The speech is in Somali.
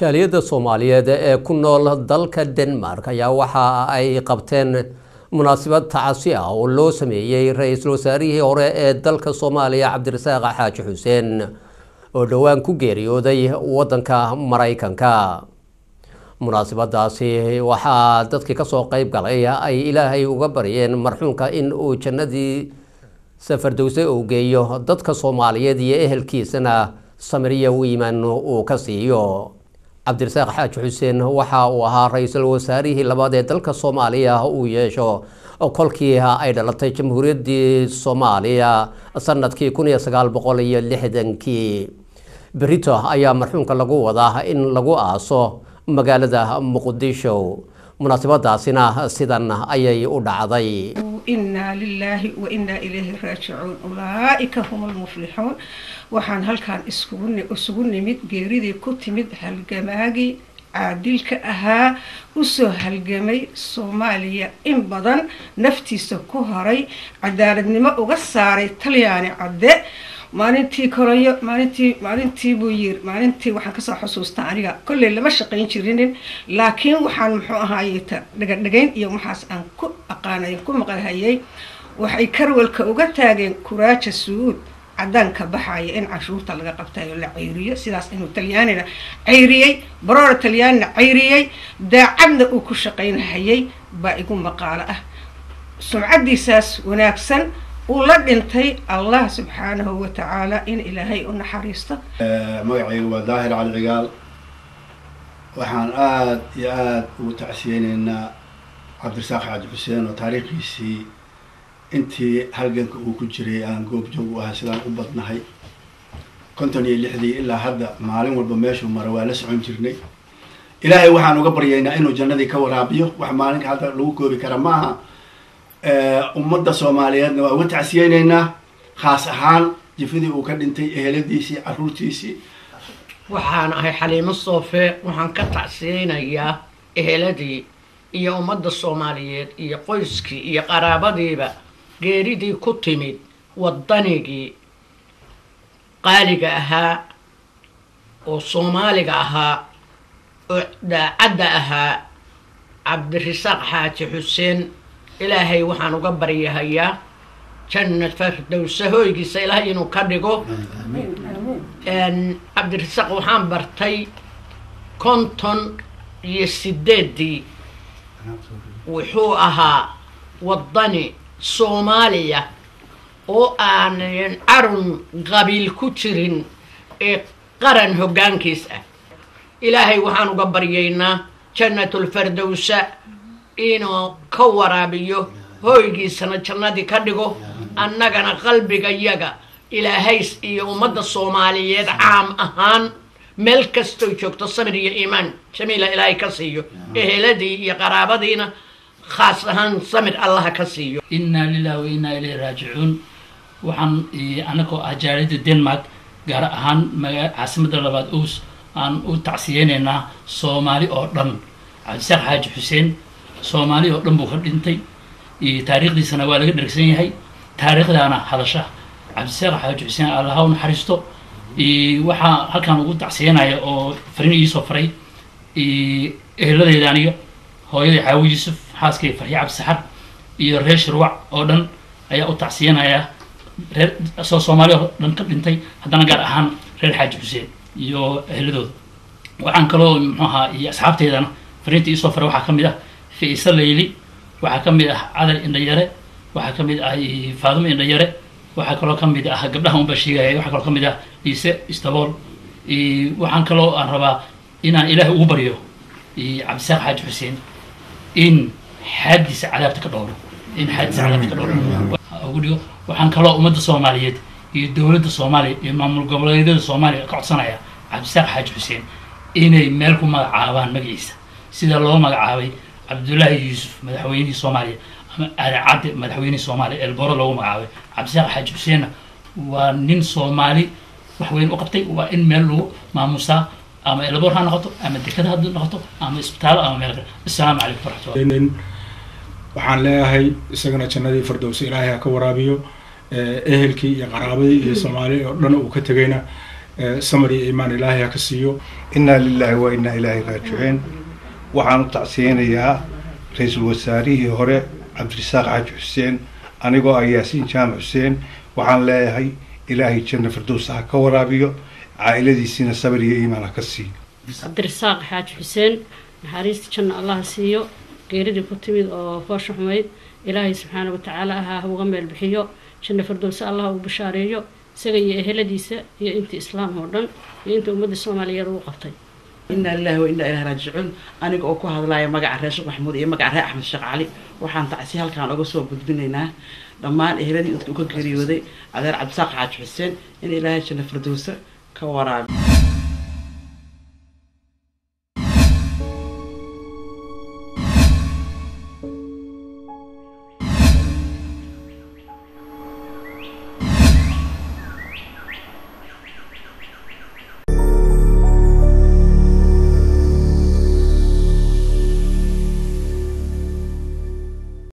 jaaliyadda soomaaliyeed ee ku nool dalka denmark ayaa waxa ay qabteen munaasabad tacasi ah oo loo sameeyey ra-iisul wasaarihii hore ee dalka soomaaliya cabdirasaaq xaaji xuseen oo dhowaan ku geeriyooday wadanka maraykanka munaasabadaasi waxaa dadkii kasoo qeyb galay ay ilaahay uga baryeen marxuunka in uu jannadii safardowse uu geeyo dadka soomaaliyeed iyo ehelkiisana samiriya wiiman uu ka siiyo cabdirasaaq xaaji xuseen waxa uu ahaa ra-iisul wasaarihii labaad ee dalka soomaaliya uu yeesho kolkii ay dhalatay jamhuuriyaddii soomaaliya sanadkii kun iyo sagaal boqol iyo lixdankii berito ayaa marxuunka lagu wadaa in lagu aaso magaalada muqdisho munaasabadaasina sidan ayay u dhacday inaa lilaahi wa inaa ilayhi raajicuun ulaaika hum lmuflixuun waxaan halkaan isugu nimid geeridii ku timid halgamaagii caadilka ahaa usoo halgamay soomaaliya in badan naftiisa ku horay cadaaladnimo uga saaray talyaani cadde maalintii koronyo maalintii maalintii buu yiri maalintii waxaan kasoo xusuustaa aniga kolley lama shaqayn jirinin laakiin waxaan muxuu ahaayeta dhagadhagayn iyo waxaas aan ku aqaanay ku maqalhayay waxay karwalka uga taageen kuraaja suud cadaanka baxaya in canshuurta laga qabtayo la ceyriyo sidaas inuu talyaanina ceyriyey baroora talyaanina ceyriyey daacadna uu ku shaqaynhayay baa igu maqaalo ah sumcadiisaas wanaagsan uu la dhintay allah subxaanahu wa tacaala in ilaahay u naxariisto magacayga waa daahir cali cigaal waxaan aada iyo aada ugu tacsiyeyneynaa cabdirasaaq xaaji xuseen oo taariikhiisii intii halganka uu ku jiray aan goobjoog u ahay sidaan u badnahay konton iyo lixdii ilaa hadda maalin walba meeshuu mara waa la socon jirnay ilaahay waxaan uga baryaynaa inuu jannadii ka waraabiyo wax maalinka hadda lagu koobi kara ma aha ummadda soomaaliyeedna waa uga tacsiyeyneynaa khaas ahaan jifadii uu ka dhintay eheladiisii caruurtiisii waxaan ahay xaliimo soofe waxaan ka tacsiyeynayaa eheladii iyo ummadda soomaaliyeed iyo qoyskii iyo qaraabadiiba geeridii ku timid waddanigii qaaliga ahaa oo soomaaliga ahaa oo daacadda ahaa cabdirasaaq xaaji xuseen ilaahay waxaan uga baryahayaa jannat fardowsa hooygiisa ilaahay inuu ka dhigo cabdirasaaq waxaan bartay konton iyo sideeddii wuxuu ahaa waddani soomaaliya oo aanan carun qabiil ku jirin ee qaran hoggaankiis ah ilaahay waxaan uga baryaynaa jannatulfardowsa inuu ka waraabiyo hooygiisana jannadii ka dhigo annagana qalbigayaga ilaahays iyo ummadda soomaaliyeed caam ahaan meel kastoo joogto samir iyo iimaan jamiila ilaahay ka siiyo eheladii iyo qaraabadiina khaas ahaan samir allaha ka siiyo innaa lilah wa innaa ilayhi raajicuun waxaan anagoo ah jaaliyadda denmark gaar ahaan maga caasimadda labaad ows aan u tacsiyeynaynaa soomaali oo dhan cabdisaaq xaaji xuseen soomaali oo dhan buu ka dhintay taariikhdiisana waa laga dhergsan yahay taariikhdaana hadasha cabdisaaq xaaji xuseen allaha u naxariisto waxaa halkaan ugu tacsiyanaya oo farin iisoo faray eheladeyda aniga hooyaday caawi yuusuf xaaskay farxi cabdisaxar iyo reer shirwac oo dhan ayaa u tacsiyanaya reer soo soomaali oo dhan ka dhintay haddana gaar ahaan reer xaaji xuseen iyo eheladooda waxaan kaloo muxuu ahaa iyo asxaabteydana fariinta iisoo faray waxaa ka mid ah fiisa layli waxaa ka mid ah cadal indhayare waxaa ka mid ah faadumo indhayare waxaa kaloo ka mid ah gabdhaha unbaa sheegaya waxaa kaloo ka mid ah liise istabool waxaan kaloo aan rabaa inaan ilaahay ugu baryo cabdisaaq xaaji xuseen in xaadiisa cadaabta ka dhowro in xaadiisa cadaabta ka dhowro ugu dhigo waxaan kaloo ummadda soomaaliyeed iyo dowladda soomaaliya iyo maamul goboleedyada soomaaliya ka codsanaya cabdisaaq xaaji xuseen inay meel ku magacaabaan magaciisa sida loo magacaabay cabdullaahi yuusuf madaxweynihii soomaaliya ama aadan cadde madaxweynihii soomaaliya eelboro loogu magacaabay cabdisaaq xaaji xuseenna waa nin soomaali wax weyn u qabtay waa in meel lagu maamusaa ama eelbor ha noqoto ama dekada ha noqoto ama isbitaallo ama meel kale assalaamu calaykum waraxmatullah waxaan leeyahay isagana jannadii fardowsa ilaahay ha ka waraabiyo ehelkii iyo qaraabadii iyo soomaali oo dhan uu ka tegayna samar iyo iimaan ilaahay ha ka siiyo inaa lilaahi wa inaa ilaahi raajixiin waxaan u tacsiyeynayaa ra-iisul wasaarihii hore cabdirasaaq xaaji xuseen anigoo ah yaasiin jaamac xuseen waxaan leeyahay ilaahay janna firdowsa ha ka waraabiyo caa'iladiisiina sabar iyo iimaan ha ka siiyo cabdirasaaq xaaji xuseen naxariista janna allaha siiyo geeridii ku timid oo foosha xumayd ilaahay subxaana watacaala ahaa uga meel bixiyo janna firdowsa allah uu bashaareeyo isaga iyo eheladiisa iyo intii islaam oo dhan iyo inta ummadda soomaaliyeed uu qabtay inaa lilahi wa inaa ilahi raajicuun aniga oo ku hadlaya magaca reer sheekh maxamuud iyo magaca reer axmed sheekh cali waxaan tacsi halkaan uga soo gudbinaynaa dhammaan eheladii inta uka geeriyooday adeer cabdisaaq xaaji xuseen in ilaahay janna firdowsa ka waraabi